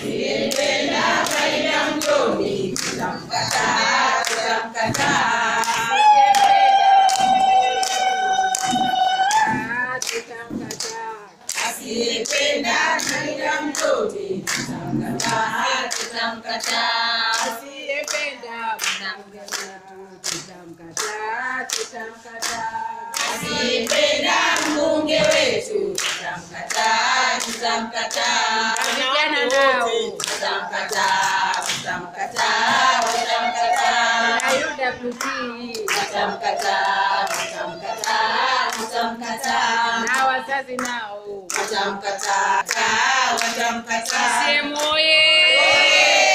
asiyependa faida mtoni tutamkataa, tutamkataa. Asiyependa faida mtoni tutamkataa, tutamkataa. Asiyependa mbunge wetu tutamkataa, tutamkataa. Vijana nao. Tutamkataa, tutamkataa, tutamkataa. UWT Tutamkataa, tutamkataa, tutamkataa. na wazazi nao. Watamkataa, watamkataa. CCM oye!